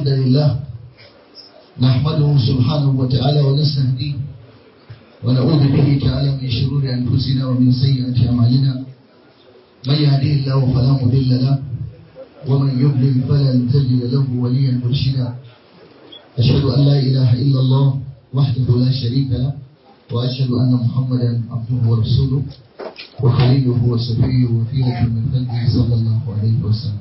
الحمد لله نحمده سبحانه وتعالى ونستهديه ونعوذ به تعالى من شرور أنفسنا ومن سيئات أعمالنا من يهديه الله فلا مضل له ومن يضلل فلن تجد له وليا مرشدا أشهد أن لا إله إلا الله وحده لا شريك له وأشهد أن محمدا عبده ورسوله وخليله وصفيه وفيلة من خلقه صلى الله عليه وسلم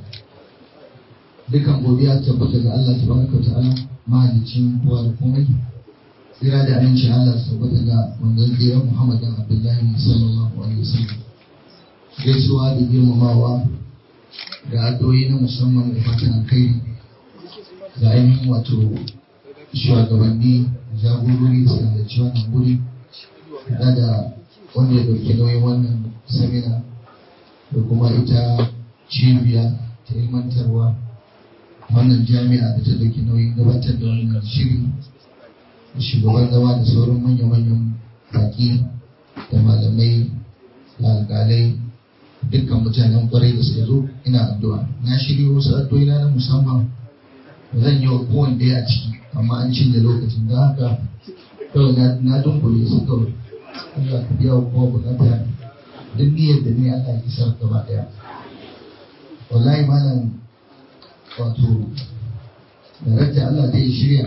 dukan godiya tabbata ga Allah tabaraka ta'ala mahalicin kowa da komai tsira da amincin Allah tabbata ga manzon tsira Muhammad dan Abdullahi sallallahu alaihi wasallam gaisuwa da girmamawa da addu'o'i na musamman da fatan alkhairi ga ainihin wato shugabanni jagorori da sanarci wannan guri da da wanda ya ɗauki nauyin wannan samina da kuma ita cibiya ta ilmantarwa wannan jami'a da ta ɗauki nauyin gabatar da wannan shiri da shugaban zama da sauran manya-manyan baƙi da malamai da alƙalai dukkan mutanen kwarai da suka zo ina addu'a na shirya wasu addu'o'i na musamman zan yi wa kowanne ɗaya a ciki amma an cinye lokacin da haka kawai na dunkule su kawai Allah ka biya wa kowa bukata duk niyyar da ne Allah ya isar gaba ɗaya wallahi malam wato da rajja Allah zai shirya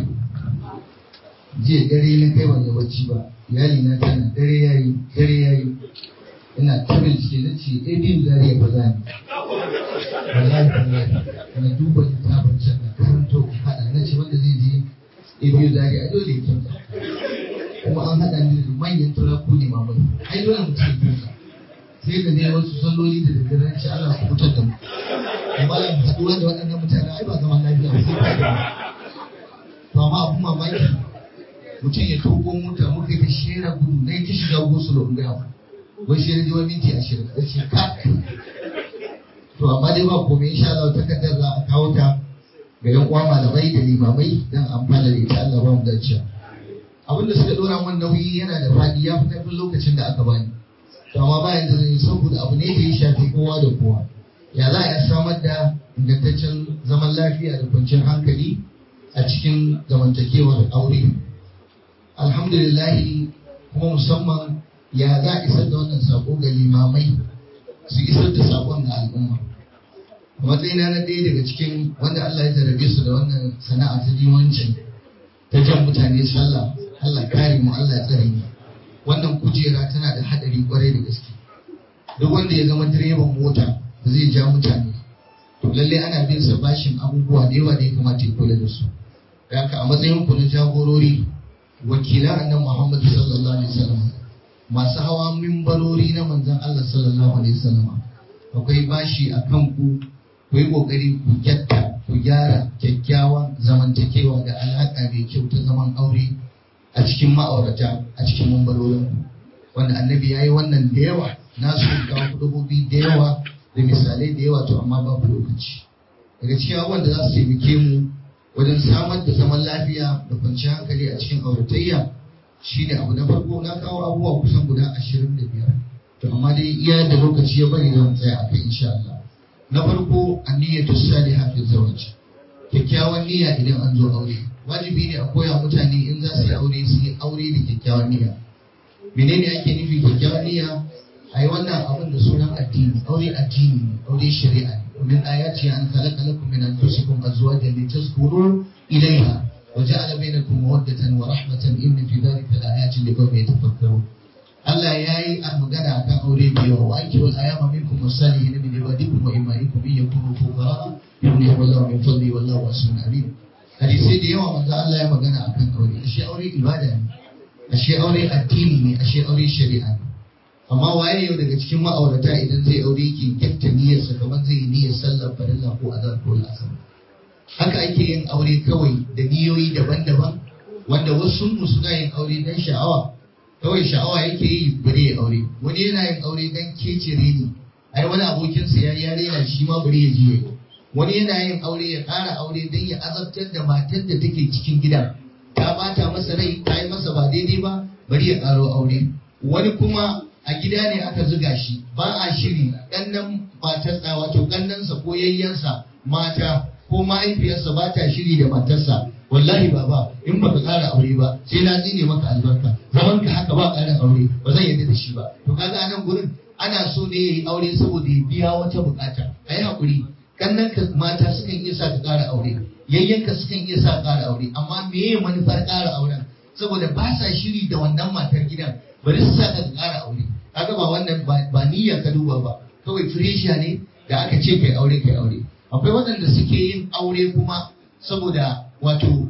jiya dare na kai wanda bacci ba iyali na tana dare yayi dare yayi ina ta bincike na ce eh bin zariya ba za ni wallahi wallahi na duba littafin can na karanto hada na ce wanda zai je eh biyu zariya a dole ya kyauta kuma an hada ni da manyan turaku ne mamai ai dole mutum ya kyauta sai da ne wasu salloli da daddare ce Allah ku fitar da mu amma ya haɗuwa da waɗannan mutane ai ba zaman lafiya ba sai ka da to amma abun mamaki mutum ya tuko mota muka yi ta shera gudu na yi ta shiga gosu da ungawa wai shi ji wani minti ashirin da ce ka to amma dai ba komai insha Allah takardar za a kawo ta ga yan uwa malamai da limamai dan amfana da ita Allah ba mu dace abin da suka dora mun nauyi yana da fadi ya fi karfin lokacin da aka bani to amma bayan da zai saboda abu ne da ya shafi kowa da kowa ya za a samar da ingantaccen zaman lafiya da kwanciyar hankali a cikin zamantakewar aure alhamdulillahi kuma musamman ya za a isar da wannan sako ga limamai su isar da sakon ga al'umma a matsayina na ɗaya daga cikin wanda Allah ya jarabe su da wannan sana'a ta limanci ta jan mutane sallah Allah kare mu Allah ya tsare mu wannan kujera tana da haɗari kwarai da gaske duk wanda ya zama direban mota zai ja mutane to lalle ana bin sa bashin abubuwa da yawa da ya kamata ya kula da su haka a matsayin ku na jagorori wakilan annabi Muhammad sallallahu alaihi wasallam masu hawa mimbarori na manzon Allah sallallahu alaihi wasallam akwai bashi a kan ku ku yi kokari ku gyatta ku gyara kyakkyawan zamantakewa da alaka mai kyau ta zaman aure a cikin ma'aurata a cikin mimbarorin ku wanda annabi ya yi wannan da yawa na so kawo kudubobi da yawa da misalai da yawa to amma babu lokaci daga cikin abubuwan da za su taimake mu wajen samar da zaman lafiya da kwanciyar hankali a cikin auratayya shine abu na farko na kawo abubuwa kusan guda ashirin da biyar to amma dai iya da lokaci ya bari zan tsaya a kai insha Allah na farko anniyyatu salihah fi zawaj kyakkyawan niyya idan an zo aure wajibi ne a koya mutane in za su yi aure su yi aure da kyakkyawan niyya menene ake nufi kyakkyawan niyya ai wannan abin da sunan addini aure addini ne aure shari'a ne ومن آياته أن خلق لكم من أنفسكم أزواجا لتسكنوا إليها وجعل بينكم مودة ورحمة إن في ذلك لآيات لقوم يتفكرون Allah ya yi a magana akan aure da yawa wa ake wal ayama minkum wasalihin min ibadikum wa imaikum in yakunu fuqara yughnihim Allahu min fadli wallahu wasi'un alim hadisi da yawa manzo Allah ya magana akan aure ashe aure ibada ne ashe aure addini ne ashe aure shari'a ne amma waye yau daga cikin ma'aurata idan zai aure yake gyafta niyyarsa kamar zai yi niyyar sallar farilla ko azhar ko asar haka ake yin aure kawai da niyoyi daban-daban wanda wasu mu suna yin aure dan sha'awa kawai sha'awa yake yi bare ya aure wani yana yin aure dan kece reni ai wani abokinsa ya ya rena shi ma bare ya je wani yana yin aure ya ƙara aure dan ya azabtar da matar da take cikin gida ta bata masa rai ta yi masa ba daidai ba bari ya ƙaro aure wani kuma a gida ne aka zuga shi ba a shiri ƙannan matar wato ƙannansa ko yayyansa mata ko mahaifiyarsa ba ta shiri da matarsa wallahi baba in baka ƙara aure ba sai na tsine maka albarka zaman ka haka ba ƙarin aure ba zan yarda da shi ba to kaga a nan gurin ana so ne yayi aure saboda ya biya wata bukata ayi hakuri kannan ka mata sukan iya sa ka ƙara aure yayyanka sukan iya sa ƙara aure amma meye manufar ƙara auren saboda ba sa shiri da wannan matar gidan bari su sa ka ƙara aure kaga ba wannan ba niyya ka duba ba kawai firesha ne da aka ce kai aure kai aure akwai waɗanda suke yin aure kuma saboda wato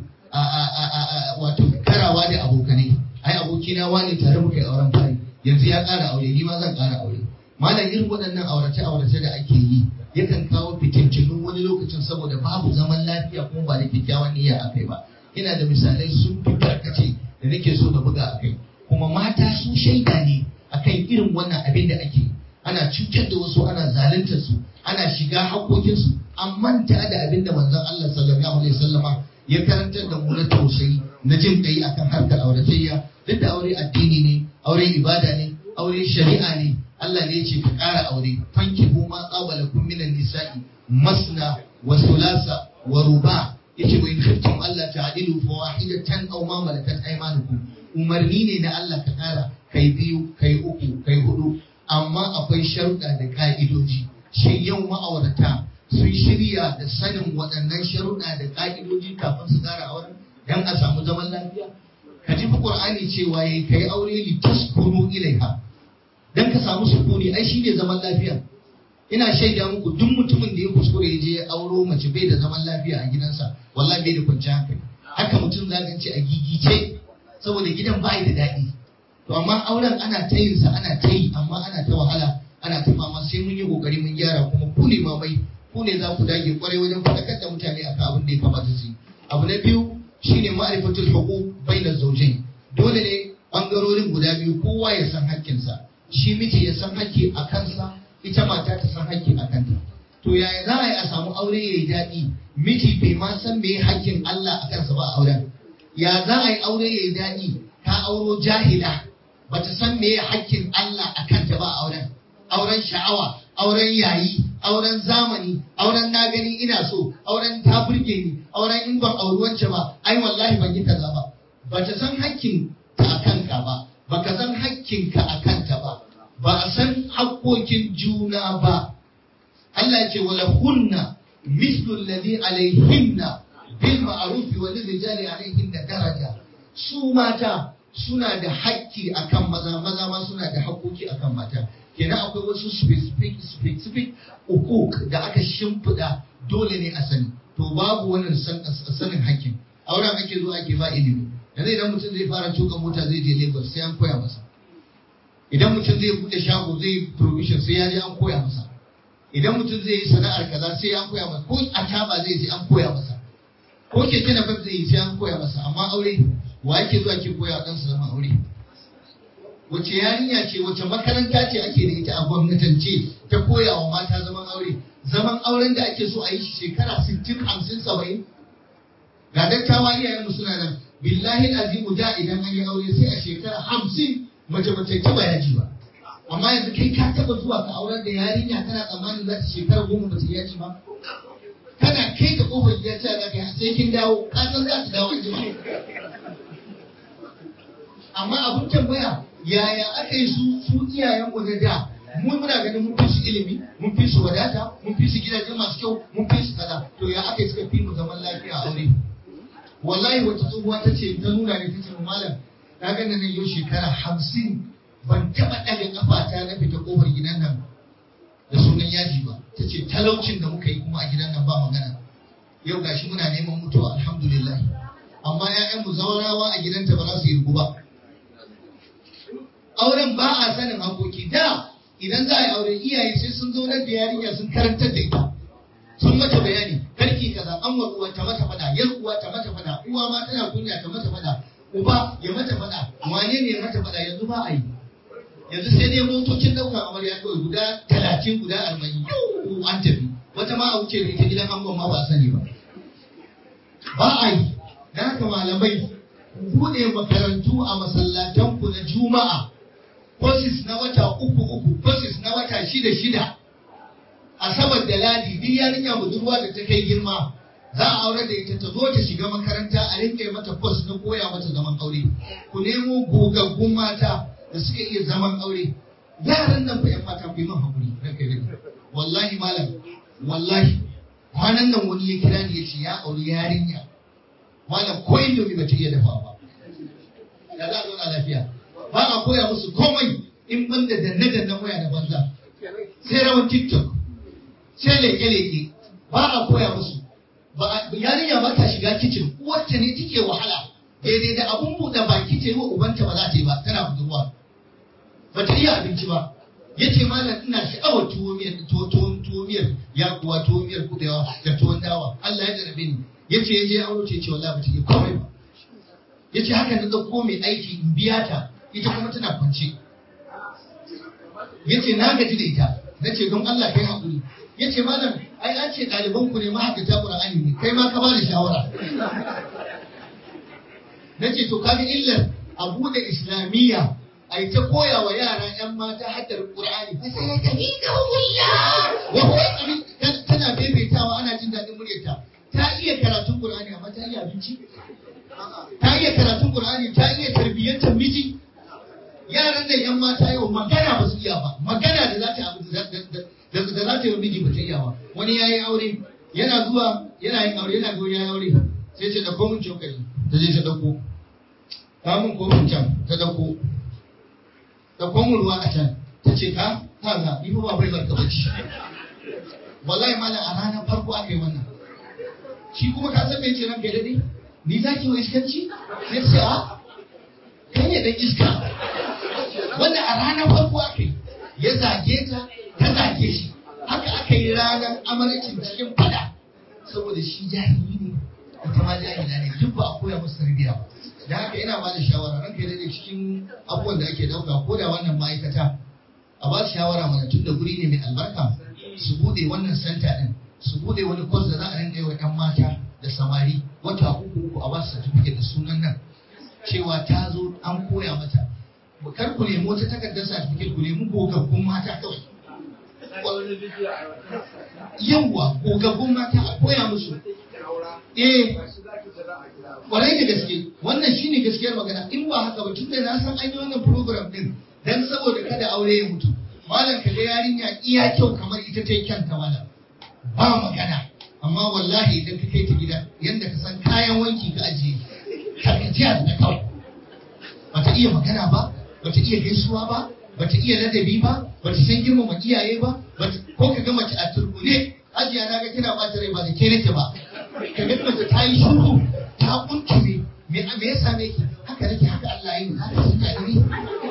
wato karawa da abokanai ai abokina wani tare muka yi auren fari yanzu ya ƙara aure ni ma zan ƙara aure malam irin waɗannan aurace aurace da ake yi yakan kawo fitintunu wani lokacin saboda babu zaman lafiya kuma ba da kyakkyawan niyya akai ba ina da misalai sun fi tarkace da nake so na buga akai kuma mata su shaida ne akan irin wannan abin da ake ana cutar da wasu ana zaluntar su ana shiga haƙoƙinsu an manta da abin da manzon Allah sallallahu alaihi wasallama ya karantar da mu na tausayi na jin kai akan harkar auratayya duk da aure addini ne aure ibada ne aure shari'a ne Allah ne ya ce ka ƙara aure fankihu ma qabala kum minan nisa'i masna wa sulasa wa ruba yace wa in khiftum Allah ta'dilu fa wahidatan aw ma malakat aymanukum umarni ne na Allah ka ƙara kai biyu kai uku kai hudu amma akwai sharuɗa da ka'idoji shin yau ma'aurata sun shirya da sanin waɗannan sharuɗa da ka'idoji kafin su ƙara auren dan a samu zaman lafiya ka ji Qur'ani cewa yayi kai aure li taskunu ilaiha dan ka samu sukuni ai shine zaman lafiya ina shaida muku duk mutumin da ya kuskure ya je ya auro mace bai da zaman lafiya a gidansa wallahi bai da kwanciyar hankali haka mutum za ka ce a gigice saboda gidan ba da daɗi to amma auren ana ta yin sa ana ta yi amma ana ta wahala ana ta fama sai mun yi kokari mun gyara kuma ku ne mamai ku ne za ku dage kwarai wajen faɗakar da mutane akan abin da ya kamata su yi abu na biyu shine ma'rifatul huquq bainaz zawjayn dole ne bangarorin guda biyu kowa ya san hakkinsa shi miji ya san hakki a kansa ita mata ta san hakki a kanta to yaya za a yi a samu aure yayi daɗi miji bai ma san me hakkin Allah a kansa ba a auren ya za a yi aure yayi daɗi ka auro jahila bata san me hakkin Allah a kanta ba a auren auren sha'awa auren yayi auren zamani auren na gani ina so auren ta burge ni auren in ban auri wance ba ai wallahi ban yi kaza ba bata san hakkin ta a kanka ba baka san hakkin ka a kanta ba ba a san hakkokin juna ba Allah ce wala hunna mislu alladhi alaihinna bil ma'ruf wa lil rijali alaihinna daraja su mata suna da hakki akan maza maza ma suna da hakkoki akan mata kenan akwai wasu specific specific hukuk da aka shimfiɗa dole ne a sani to babu wannan sanin hakkin auren ake zo ake ba ilimi yanzu idan mutum zai fara tuka mota zai je Lagos sai an koya masa idan mutum zai bude shago zai provision sai ya je an koya masa idan mutum zai yi sana'ar kaza sai an koya masa ko a taba zai sai an koya masa ko keke na zai yi sai an koya masa amma aure wa yake zuwa ke koya dan sa zama aure wace yarinya ce wace makaranta ce ake da ita a gwamnatance ta koya wa mata zaman aure zaman auren da ake so a yi shi shekara 60 50 70 ga dattawa iyayenmu suna nan billahi azimu da idan an yi aure sai a shekara 50 mace mace ta ba yaji ba amma yanzu kai ka taba zuwa ka aurar da yarinya kana tsammanin za ta shekara goma ba ta yaji ba kana kai ka kofar gida ta ga kai sai kin dawo ka san za ta dawo jima amma abun tambaya yaya aka yi su su iyayen mu na da mu muna ganin mun fi su ilimi mun fi su wadata mun fi su gidaje masu kyau mun fi su kaza to ya aka yi suka fi mu zaman lafiya a aure wallahi wata tsohuwa ta ce ta nuna ne ta ce malam na ga nan yau shekara hamsin ban taɓa ɗaga ƙafata na fita ƙofar gidan nan da sunan yaji ba ta ce talaucin da muka yi kuma a gidan nan ba magana yau gashi muna neman mutuwa alhamdulillah amma 'ya'yanmu zawarawa a gidanta ba za su yi ba auren ba a sanin hakoki da idan za a yi aure iyaye sai sun zo da yarinya sun karantar da ita sun mata bayani karki kaza an uwa ta mata fada yar uwa ta mata fada uwa ma tana kunya ta mata fada uba ya mata fada wane ne ya mata fada yanzu ba a yi yanzu sai dai motocin ɗaukar amarya kawai guda talatin guda arba'in yau an tafi wata ma a wuce da ita gidan angon ma ba a sani ba ba a yi da haka malamai buɗe makarantu a masallatanku na juma'a courses na wata uku uku courses na wata shida shida asabar da ladi duk yarinya budurwa da ta kai girma za a aure da ita ta zo ta shiga makaranta a rinka mata kwas na koya mata zaman aure ku nemo gogaggun mata da suka iya zaman aure yaran nan fa yan mata ku yi min hakuri ranka yi wallahi malam wallahi kwanan nan wani ya kira ni ya ce ya auri yarinya malam ko indomi ba ta iya dafa ba ya za a zauna lafiya ba a koya musu komai in banda danne danne waya da banza sai rawan tiktok sai leke-leke ba a koya musu yarinya ba ta shiga kicin uwarta ne take wahala daidai da abun buɗe baki ta yi wa ubanta ba za ta yi ba tana budurwa ba ta iya abinci ba ya ce malam ina sha'awar tuwo miyar tuwo miyar ya kuwa tuwo miyar kubewa da tuwon dawa Allah ya jarabe ni ya ce ya je auro ce ce wallahi ba ta iya komai ba ya ce haka na ɗauko mai aiki in biya ta ita kuma tana kwance ya ce na gaji da ita na ce don Allah kai haƙuri ya ce malam ai an ce ɗaliban ku ne mahaddata Qur'ani ne kai ma ka bada shawara na ce to kaga illar a buɗe islamiyya ai ta koya wa yara yan mata haddar Qur'ani fa sai ka ni ga wulla wa huwa tana bebetawa ana jin daɗin muryarta ta iya karatun Qur'ani amma ta iya abinci ta iya karatun Qur'ani ta iya tarbiyyantar miji yaran nan yan mata yau magana ba su iya ba magana da za ta abu da da za ta yi miji ba ta iya ba wani ya yi aure yana zuwa yana yin aure yana zuwa ya yi aure sai ce da komin cokali ta je ta dauko ta mun kofin can ta dauko da komin ruwa a can ta ce ka ta ga ni fa ba bai barka bacci wallahi malam a ranar farko aka yi wannan shi kuma ka san me ce ranka dade ni za ki wa iskanci sai ce a kai ne dan iska wanda a ranar farko aka yi ya zage ta ta zage shi haka aka yi ranar amarcin cikin fada saboda shi jahili ne ita ma jahila ne duk ba a koya musu tarbiyya ba da haka ina ba da shawara ranka da cikin abubuwan da ake dauka ko da wannan ma'aikata a ba su shawara mana tun da guri ne mai albarka su bude wannan santa din su bude wani kwas da za a rinka yi wa 'yan mata da samari wata uku uku a ba su certificate da sunan nan cewa ta zo an koya mata kar ku nemi wata takardar certificate ku nemi gogaggun mata kawai yawwa gogaggun mata a koya musu eh kwarai da gaske wannan shine gaskiyar magana in ba haka ba tunda na san an yi wannan program din dan saboda kada aure ya mutu malam ka ga yarinya iya kyau kamar ita ta yi kyanta malam ba magana amma wallahi idan ka kai ta gida yanda ka san kayan wanki ka ajiye tarkaciya da kawai bata iya magana ba bata iya gaisuwa ba bata iya ladabi ba bata san girmama iyaye ba ko ka ga mace a turbune ajiya na ga kina bata rai ba da ke nake ba ka ga mace ta yi shuru ta kuntume me me ya same ki haka nake haka Allah ya yi haka shi ka ne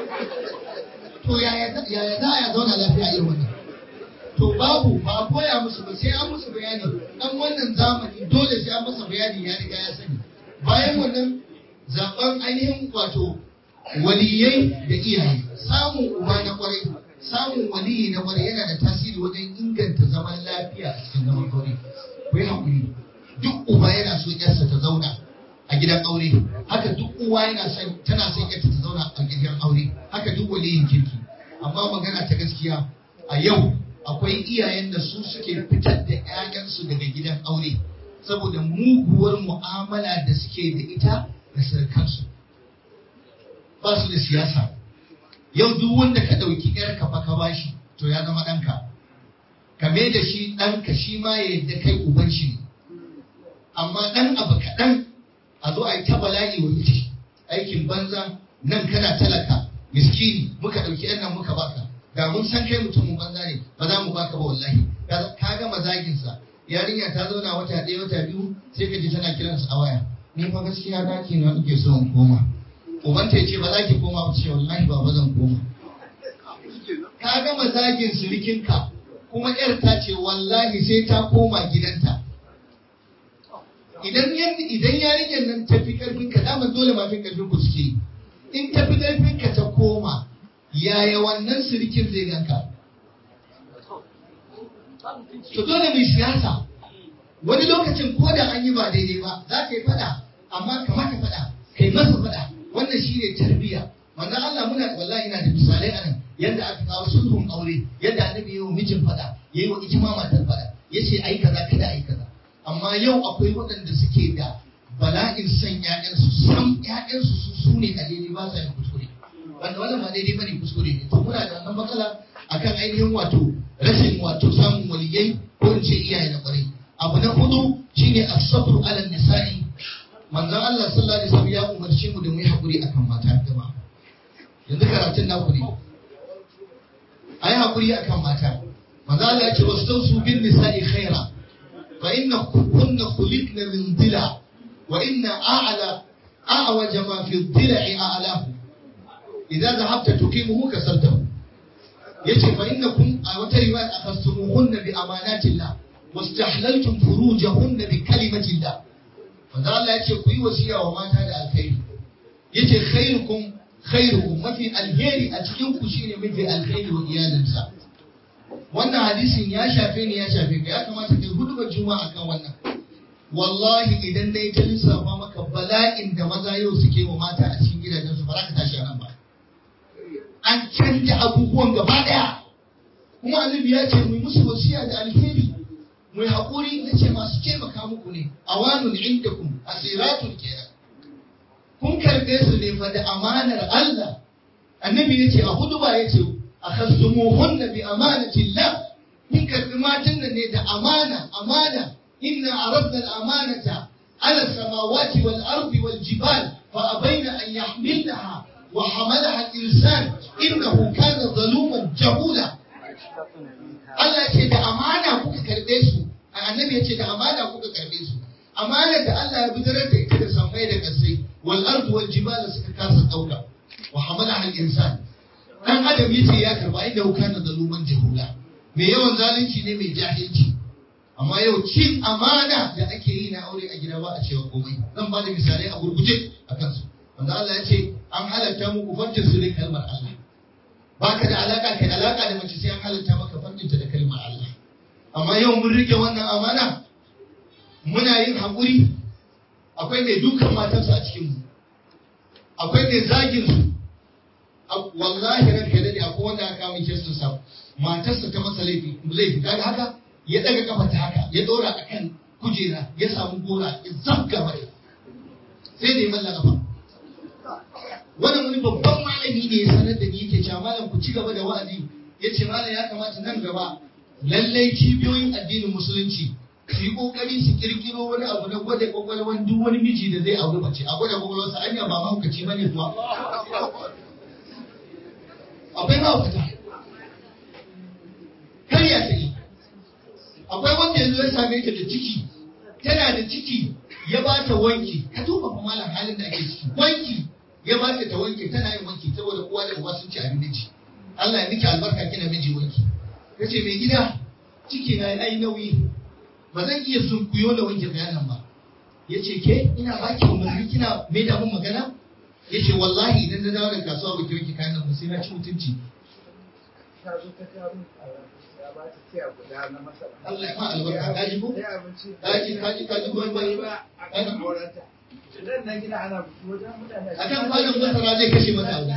to yaya yaya za a zauna lafiya irin wannan to babu ba a koya musu ba sai an musu bayani dan wannan zamani dole sai an masa bayani ya riga ya sani bayan wannan zaben ainihin wato waliyai da iyaye samun uba na kwarai samun waliyi na kwarai yana da tasiri wajen inganta zaman lafiya a cikin zaman aure ku yi haƙuri duk uba yana so yarsa ta zauna a gidan aure haka duk uwa yana son tana son yarta ta zauna a gidan aure haka duk waliyin kirki amma magana ta gaskiya a yau akwai iyayen da su suke fitar da 'ya'yansu daga gidan aure saboda muguwar mu'amala da suke da ita da sarkansu ba su da siyasa yau duk wanda ka ɗauki ‘yarka fa ka bashi to ya zama ɗanka ka me da shi ɗanka shi ma ya yadda kai uban shi ne amma ɗan abu kaɗan a zo a yi ta bala'i wa miji aikin banza nan kana talaka miskini muka ɗauki ‘yan nan muka baka da mun san kai mutumin banza ne ba za mu baka ba wallahi ka gama zaginsa yarinya ta zauna wata ɗaya wata biyu sai ka ji tana kiransa a waya ni fa gaskiya daki na nake so in koma uban ta ce ba za ki koma ba ce wallahi ba ba zan koma ka gama zagin surikinka kuma yar ta ce wallahi sai ta koma gidanta idan idan yarinyar nan ta fi karfin ka dama dole ma fi karfin ku suke in ta fi karfin ka ta koma yaya wannan surikin zai ganka to dole mai siyasa wani lokacin ko da an yi ba daidai ba za ka yi fada amma kamata fada kai masa fada wannan shi ne tarbiyya manzon Allah muna wallahi ina da misalai anan yadda aka kawo sulhun aure yadda annabi yayi wa mijin fada yayi wa ijma matar fada yace ai kaza kada ai kaza amma yau akwai waɗanda suke da bala'in san ƴaƴansu san ƴaƴansu su su ne a daidai ba sa yin kuskure wanda wannan ba daidai bane kuskure ne to muna da wannan matsala akan ainihin wato rashin wato samun waliyai ko in ce iyaye na kwarai abu na hudu shine as-sabru ala nisa'i manzon Allah sallallahu alaihi wasallam ya umarce mu da mu yi hakuri akan mata jama'a yanzu karatun naku ne ayi hakuri akan mata manzon Allah ya ce wastausu bin nisa'i khaira fa inna kunna khuliqna min dila wa inna a'la a'waj ma fi dila'i a'lahu idza dhahabta tuqimuhu kasartahu yace fa innakum a wata riwaya akhastumuhunna bi amanatillah wastahlaltum furujahunna bi kalimatillah manzo Allah yace ku yi wasiya wa mata da alkhairi yace khairukum khairukum mafi alheri a cikin ku shine mafi alkhairi wa iyalinsa wannan hadisin ya shafe ni ya shafe ka ya kamata kai hudubar juma'a kan wannan wallahi idan dai ta lissafa maka bala'in da maza yau suke wa mata a cikin gidajensu ba za ka tashi a nan ba an canja abubuwan gaba daya kuma annabi ya ce mu musu wasiya da alheri mu yi haƙuri na ce masu taimaka muku ne awanun indakum asiratun kenan kun karɓe su ne fa da amanar Allah annabi ya ce a huduba ya ce a khastumuhunna bi amanatillah kun karɓi matan nan ne da amana amana inna aradna al-amanata ala samawati wal ardi wal jibal fa abaina an yahmilnaha وحملها الإنسان إنه كان ظلوما جهولا Allah ya ce da amana kuka karbe su annabi ya ce da amana kuka karbe su amana da Allah ya bidirar da ita da sammai da kasai wal ardu wal jibala suka kasa dauka wa hamalaha al insan dan adam yace ya karba inda kana zaluman jahula me yawan zalunci ne mai jahilci amma yau cin amana da ake yi na aure a gida ba a cewa komai zan ba da misalai a gurguje a kansu wanda Allah ya ce an halatta muku farjin su da kalmar Allah ba ka da alaka kai alaka da mace sai an halatta maka farjinta da kalmar Allah amma yau mun rike wannan amana muna yin haƙuri akwai mai dukan matarsa a cikin mu akwai mai zagin su wallahi ran kai dade akwai wanda aka kama kirsin sa matarsa ta masa laifi laifi kaga haka ya daga kafa ta haka ya dora akan kujera ya samu gora ya zabga mai sai da ya mallaka kafa wannan wani babban malami ne ya sanar da ni yake cewa malam ku ci gaba da wa'azi yace malam ya kamata nan gaba lallai cibiyoyin addinin musulunci su yi kokari su kirkiro wani abu na gwada kwakwalwan duk wani miji da zai auri mace a gwada kwakwalwarsa anya ba mahaukaci bane kuwa akwai mahaukata kar ya ta yi akwai wanda yanzu ya same ta da ciki tana da ciki ya ba ta wanki ka duba fa malam halin da ake ciki wanki ya ba ta wanke tana yin wanki saboda uwa da uba sun ci abin miji Allah ya miki albarka kina miji wanki kace mai gida ciki na ai nauyi ba zan iya sunkuyo da wanke bayanan ba yace ke ina baki umarni kina mai da mun magana yace wallahi idan na dawo da kasuwa ba ki wanke kayan nan sai na ci mutunci Allah ya ma albarka kaji ko kaji kaji kaji goyi bai ba akan kwanan masara zai kashe mata aure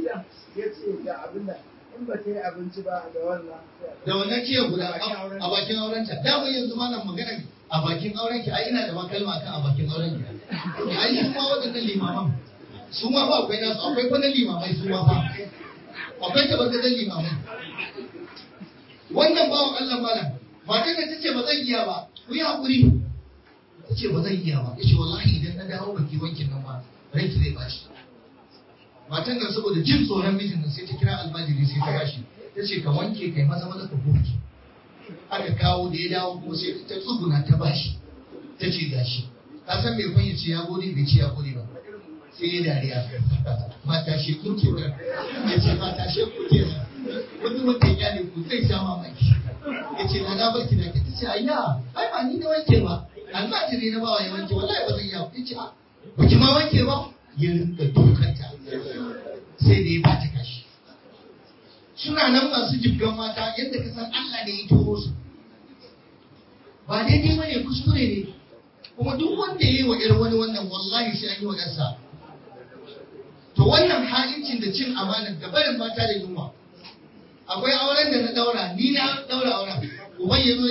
in ba ta yi abinci ba da wannan da wannan kiyar guda a bakin aurenta da mun yanzu ma nan magana a bakin aurenki ai ina da makalma kan a bakin aurenki ai su ma waɗannan limaman su ma ba akwai nasu akwai kwanan limamai su ma ba akwai tabbatattun limamai wannan bawan Allah malam matan da tace ba zan iya ba ku yi hakuri tace ba zan iya ba yace wallahi idan na dawo baki wankin nan ba ranki zai bashi matan nan saboda jin tsoron mijin nan sai ta kira almajiri sai ta bashi ta ce ka wanke kai maza maza ka goge aka kawo da ya dawo kuma sai ta tsuguna ta bashi ta ce gashi ka san mai kwanya ce ya gode bai ce ya gode ba sai ya dariya mata she kuke nan ya ce mata she kuke nan wani wanda ya ne ku zai sha mamaki ya ce na na barki da ta ce ayya ai ba ni na wanke ba almajiri na bawa ya wanke wallahi ba zan iya ya ce a ba ki ma wanke ba ya rinka dukanta sai da ya bata kashi suna nan masu jibgan mata yadda ka san Allah ne ya turo su ba daidai ba ne kuskure ne kuma duk wanda ya yi wa irin wani wannan wallahi sai an yi wa ɗansa to wannan ha'incin da cin amana da barin mata da yunwa akwai auren da na daura ni na daura auren uban ya zo ya ce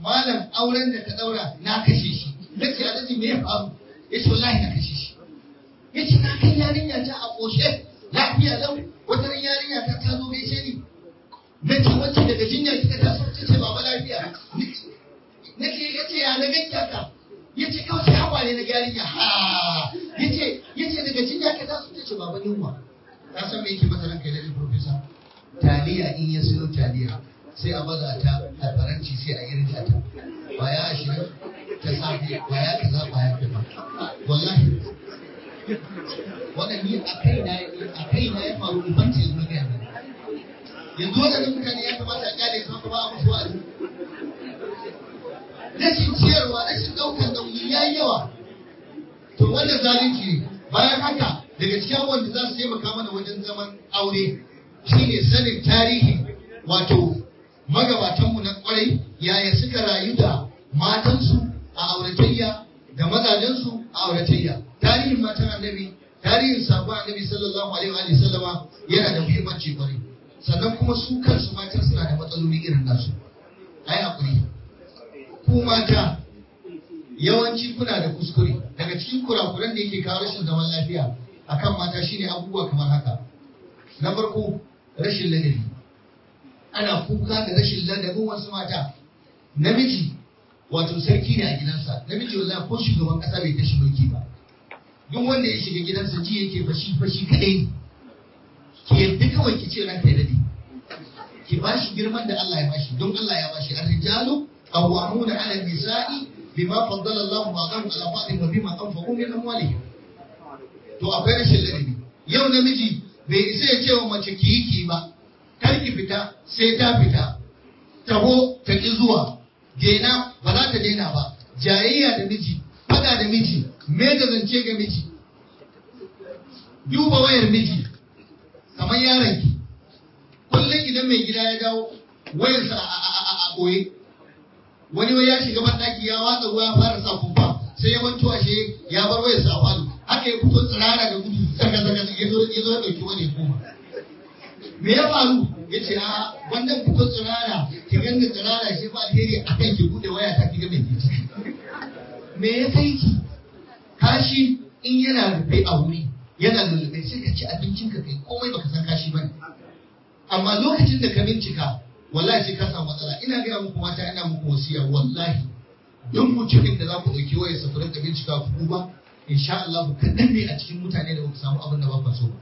malam auren da ka daura na kashe shi na ce alhaji me ya faru ya ce wallahi na kashe shi ya ce na kai yarinya ta a ƙoshe lafiya lau wata ran yarinya ta ta zo gaishe ni na ce wacce daga jinya kika taso ta ce baba lafiya na ce ya ce ya na ganki haka ya ce kawai sai hawaye na yarinya ha ya ce ya ce daga jinya ka taso ta ce baba yunwa ka san me yake masa ranka da profesa taliya in ya siyo taliya sai a baza ta a faranci sai a irga ta baya ashirin ta safe baya kaza baya kaza wallahi wannan ni a kai na a kai na ya faru ban ce zuwa ga yanzu yanzu wannan mutane ya kamata a kyale su haka ba a musu wa'azi rashin ciyarwa rashin ɗaukar nauyi ya yi yawa to wannan zalunci ne bayan haka daga cikin abubuwan da za su taimaka mana wajen zaman aure shine sanin tarihi wato magabatanmu na kwarai yaya suka rayu da matansu a auratayya da mazajensu a auratayya tarihin matan annabi tarihin sabon annabi sallallahu alaihi wa sallama yana da muhimmanci kwarai sannan kuma su kansu matan suna da matsaloli irin nasu ai hakuri ku mata yawanci kuna da kuskure daga cikin kurakuran da yake kawo rashin zaman lafiya akan mata shine abubuwa kamar haka na farko rashin ladabi ana kuka da rashin ladabin wasu mata namiji wato sarki ne a gidansa namiji wallahi ko shugaban kasa bai tashi mulki ba duk wanda ya shiga gidansa ji yake fashi fashi kadai ne ki yadda kawai ki ce ranka ya dade ki bashi girman da Allah ya bashi don Allah ya bashi ar-rijalu qawwamuna 'ala an-nisa'i bima faddala Allahu ba'dahum 'ala ba'din wa bima anfaqu min amwalihim to akwai rashin ladabi yau namiji bai isa ya ce wa mace ki yi ki ba kar ki fita sai ta fita taho ta ki zuwa dena ba za ta daina ba jayayya da miji fada da miji me da zance ga miji duba wayar miji kamar yaron ki kullum idan mai gida ya dawo wayarsa a ɓoye wani wai ya shiga banɗaki ya watsa ruwa ya fara sa kumfa sai ya manto ashe ya bar wayarsa a falo haka ya fito tsirara da gudu zaga zaga ya zo ya zo ya dauki wani koma me ya faru ya ce a wannan fito tsirara ki ganga tsirara shi ba alheri a kan ki bude waya ta ki ga mai kici me ya kai ki kashi in yana rufe a wuri yana lullube sai ka ci abincin ka kai komai baka san kashi bane amma lokacin da ka bincika wallahi sai ka samu matsala ina gaya muku mata ina muku wasiya wallahi don mutumin da za ku ɗauki wayar sa ku rinka bincika ku duba insha Allah kaɗan ne a cikin mutane da ba ku samu abin da ba ku so ba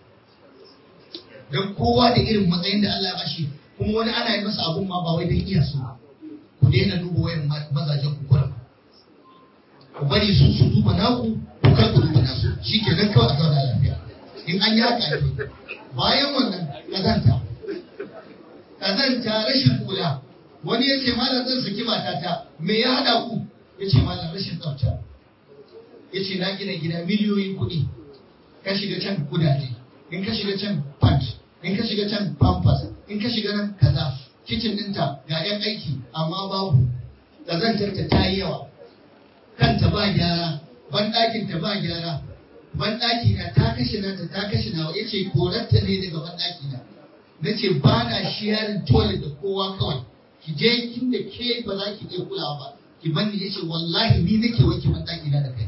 don kowa da irin matsayin da Allah ya bashi kuma wani ana yi masa abun ma ba wai don iya so ku daina duba wayan mazajen ku kurum ku bari su su duba naku ku kar ku duba nasu shi ke nan kawai a zauna lafiya in an yi haka ne bayan wannan kazanta kazanta rashin kula wani ya ce malam zan saki matata me ya haɗa ku ya ce malam rashin tsafta ya ce na gina gida miliyoyin kuɗi ka shiga can kudaje in ka shiga can pant in ka shiga can pampers in ka shiga nan kaza kicin ɗinta ga 'yan aiki amma babu ƙazantarta ta yi yawa kanta ba gyara banɗakinta ba gyara banɗaki na ta kashe nata ta kashe nawa ya ce korarta ne daga banɗaki na na ce ba na shiyarin toilet da kowa kawai ki je kin da ke ba za ki iya kulawa ba ki banni ya ce wallahi ni nake wanke banɗaki na da kai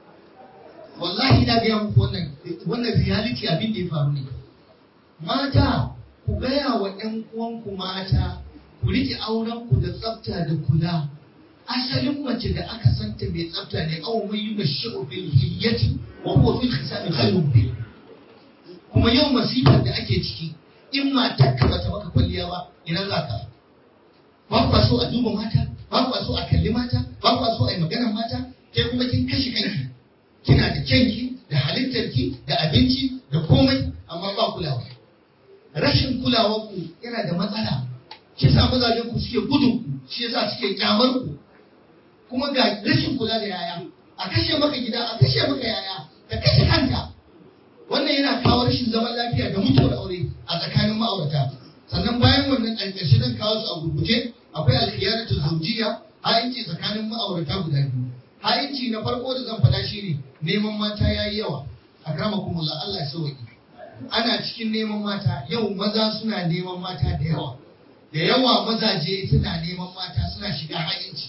wallahi ina gaya muku wannan wannan reality abin da ya faru ne mata ku gaya wa ƴan uwanku mata ku rike auren ku da tsafta da kula asalin mace da aka santa mai tsafta ne aw man yunashu bil hiyyati wa huwa fil khisami khairun bi kuma yau masifar da ake ciki in matar ka bata maka kwalliya ba ina za ka ba ku so a duba mata ba ku so a kalli mata ba ku so a yi maganar mata kai kuma kin kashe kanki kina da kyanki da halittarki da abinci da komai amma ba kulawa rashin kulawar ku yana da matsala shi sa mazajen ku suke gudun ku shi yasa suke kyamar ku kuma ga rashin kula da yaya a kashe maka gida a kashe maka yaya ka kashe kanta wannan yana kawo rashin zaman lafiya da mutuwar aure a tsakanin ma'aurata sannan bayan wannan a ƙarshe zan kawo su a gurguje akwai alkhiyaratu zawjiyya ha'inci tsakanin ma'aurata guda biyu ha'inci na farko da zan faɗa shine neman mata yayi yawa akramakumullah Allah ya sauki ana cikin neman mata yau maza suna neman mata da yawa da yawa mazaje suna neman mata suna shiga ha'inci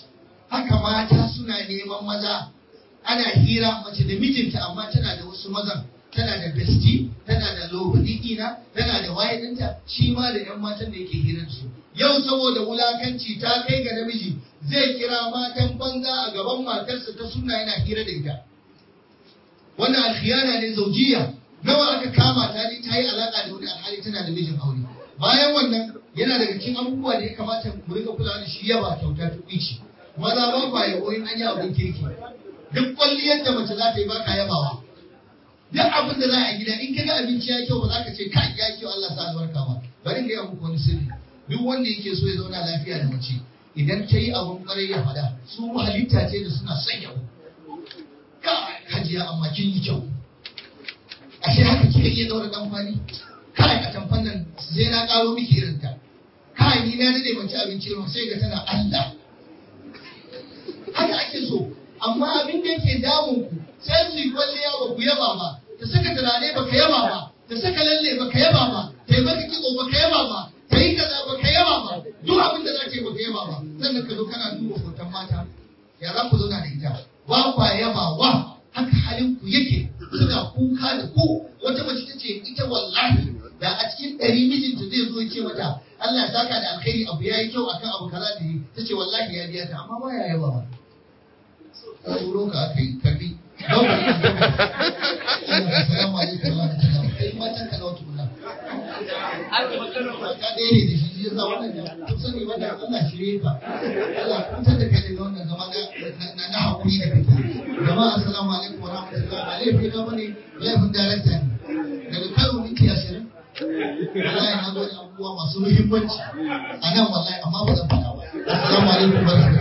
haka mata suna neman maza ana hira mace da mijinta amma tana da wasu mazan tana da besti tana da lobudina tana da wayedinta shi ma da yan matan da yake hiransu yau saboda wulakanci ta kai ga namiji zai kira matan banza a gaban matarsa ta suna yana hira da ita wannan alkhiyana ne zaujiya nawa aka kama ta ne ta yi alaka da wani alhali tana da mijin aure bayan wannan yana daga cikin abubuwa da ya kamata mu rika kula da shi yaba kyauta ta kuici maza ba kwa yabo in an yi abin kirki duk kwalliyar da mace za ta yi ba ka yabawa duk abin da za a gida in kaga abinci ya kyau ba za ka ce kai ya kyau Allah sa albarka ba bari ga muku wani sirri duk wanda yake so ya zauna lafiya da mace idan ta yi abin kwarai ya fada su halitta ce da suna son yabo kai hajiya amma kin yi kyau ashe haka kika iya daura dan kwali kai a tamfan nan sai na karo miki irin ta kai ni na dade mace abinci ruwa sai ga tana Allah haka ake so amma abin da yake damun ku sai su yi kwalliya ba ku yaba ba ta saka turare ba ka yaba ba ta saka lalle ba ka yaba ba ta yi maka kitso ba ka yaba ba ta yi kaza ba ka yaba ba duk abin da za ta yi ba ka yaba ba sannan ka zo kana duba hoton mata ya za ku zauna da ita ba kwa yaba wa haka halin ku yake suna kuka da ku wata mace ta ce ita wallahi da a cikin ɗari mijinta zai zo ya ce mata Allah ya saka da alkhairi abu ya yi kyau akan abu kaza da yi ta ce wallahi ya biya ta amma ba ya yaba ba tsoro ka aka yi karbi don ba yi salamu alaikum wa rahmatullahi kai matan ka nawa tukuna ka ɗaya ne da shi shi yasa wannan kun sani wannan Allah shirye ka Allah kutar da kai daga wannan zama na na hakuri da kake jama'a assalamu alaikum wa rahmatullahi ba laifin ka bane laifin darakta ne daga karo minti ashirin wallahi na zo da abubuwa masu muhimmanci a nan wallahi amma ba zan faɗa ba assalamu alaikum wa rahmatullahi